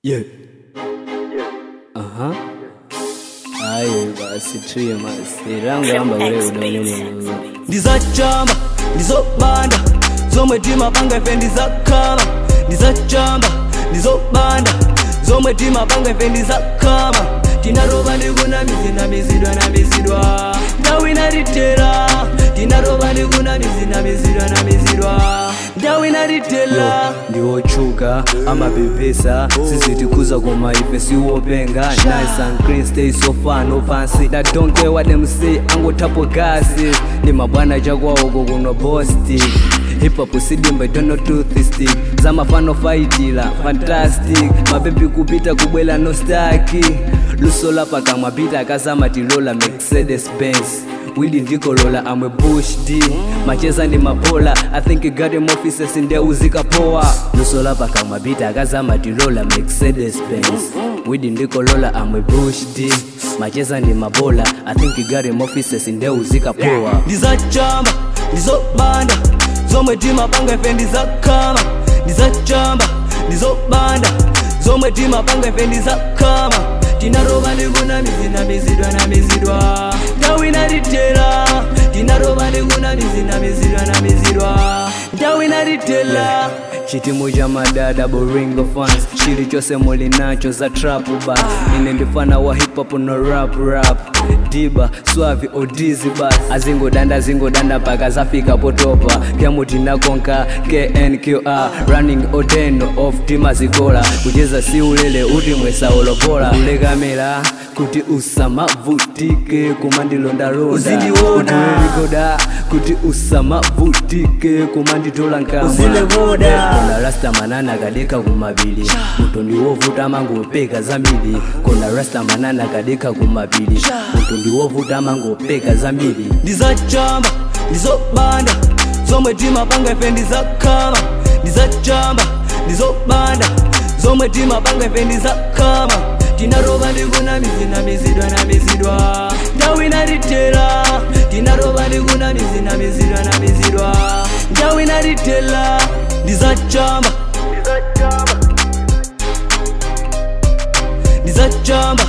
Yeah. Aha. Ayo basi tuye masi rangu amba ule udonini ndizacamba ndizobanda zomwe timapanga ife ndizakama ndizacamba ndizobanda zomwe timapanga ife ndizakama tinaroba ndikunamizidwa namizidwa ndawi inatitera tinaroba ndikunamizidwa namizidwa ndawi inatitera ndiwochuka amapepesa sizitikuza koma ife siwopenga nice and clean stay so far no fancy that don't care what them say angotapo gasi ndi mabwana chakwawoko kuno bosti hip-hop sidimba idono toothstick zamafano faitila fantastic mapepi kupita kubwela no staki luso lapa kamwa pita akazama tilola mercedes benz wili ndikolola amwe bush d macheza ndi mabola i think garden offices ndeuzika poa luso lapa kamwa pita akazama tilola mercedes benz wili ndikolola amwe bush d macheza ndi mabola i think garden offices ndeuzika poa ndizacamba ndizobanda zomwe timapanga ife ndizakama ndizacamba ndizobanda zomwe timapanga ife ndizakama tinaroba ndikunamizidwa namizidwa ndawi inatitera tinaroba ndikunamizidwa namizidwa ndawi inatitera chitimu cha madada boringo fans chilichonse muli nacho za trap bas ine ndifana wa hip hop no rap rap diba swavi odizi bas azingodanda azingodanda paka zafika potopa kyamutinakonka knqr running odeno of timazikola kucheza si ulele uti mwesaolopola kulekamera kuti usamavutike kumandilondalonda Uzindiona. Utulelikoda kuti usamavutike kumanditola nkama Uzilekoda. kona rasta manana kadeka kumapili muto ndiwovuta mangopeka zambiri kona rasta manana kadeka kumapili muto ndiwovuta mangopeka zambiri ndizacamba ndizobanda zomwe timapanga ife ndizakama ndizacamba ndizobanda zomwe timapanga ife ndizakama tinaroba ndikunamizidwa namizidwa ndawi inatitera tinaroba ndikunamizidwa namizidwa ndawi inatitera ndizacamba ndizacamba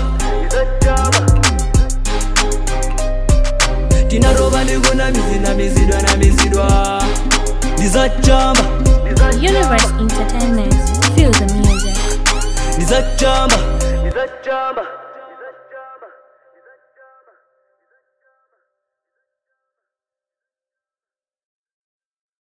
tinaroba ndikunamizidwa namizidwa ndizacamba Universe Entertainment. Feel the music. ndizacamba ndizacamba